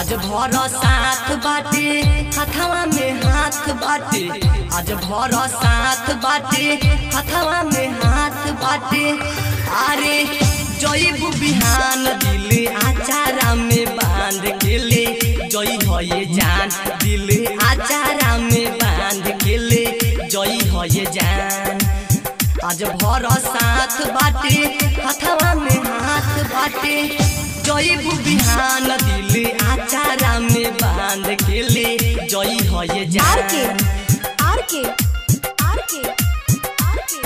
आज भर साथ बाटे हथवा में हाथ बाटे आज भर साथ बाटे हथवा में हाथ बाटे अरे जईबू बिहान दिल आचारा में बांध के ले जई है जान दिल आचारा में बांध के ले जई है जान आज भर साथ बाटे हथवा में हाथ बाटे जईबू बिहान दिल आचारा में बांध के ले जई है आर के जान आर के आर के आर के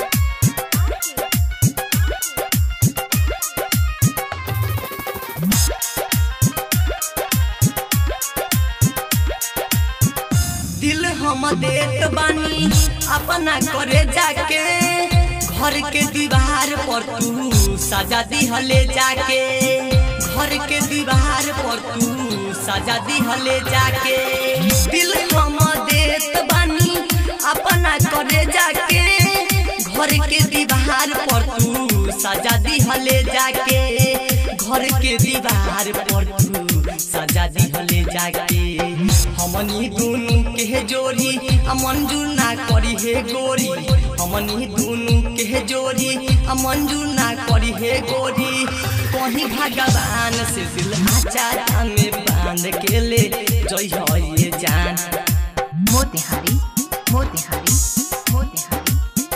दिल हम देत बानी अपना करे जाके घर के दीवार पर तू सजा दिहले जाके घर के दीवार पर तू सजा दिहले जाके दिल हम देत बानी अपना करे जाके घर के दीवार पर तू सजा दिहले जाके घर के दीवार पर तू सजा दिहले जाके हमनी दुनु के जोड़ी आ मंजूर ना करी हे गोरी हमनी दुनु के जोड़ी आ मंजूर ना करी हे गोरी कहीं भगवान से दिल आचारा में बांध के ले जई है ये जान मोतिहारी मोतिहारी मोतिहारी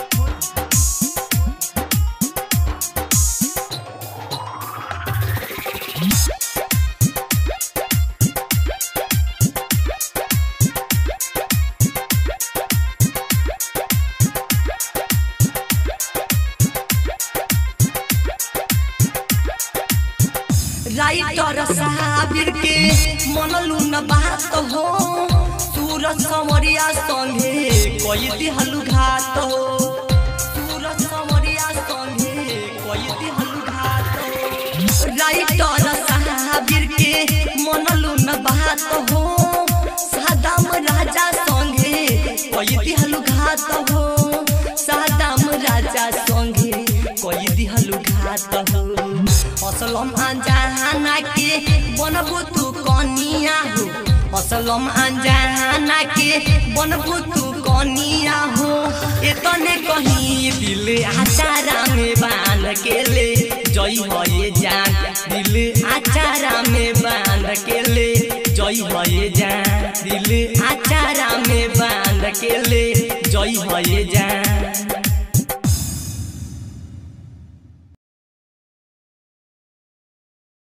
राइटर साबिर के मनलू न बात हो सूरज समरिया संगे कोई दिहलु घात हो सूरज समरिया संगे कोई दिहलु घात हो राइटर साबिर के मनलू न बात हो सादाम राजा संगे कोई दिहलु घात हो सादाम राजा संगे कोई दिहलु घात हो असलम अनजाना के बनबू तू कनिया हो असलम अनजाना के बनबू तू कनिया हो एतने कहीं दिल आचारा में बांध के ले जई है ये जान दिल आचारा में बांध के ले जई है ये जान दिल आचारा में बांध के ले जई है ये जान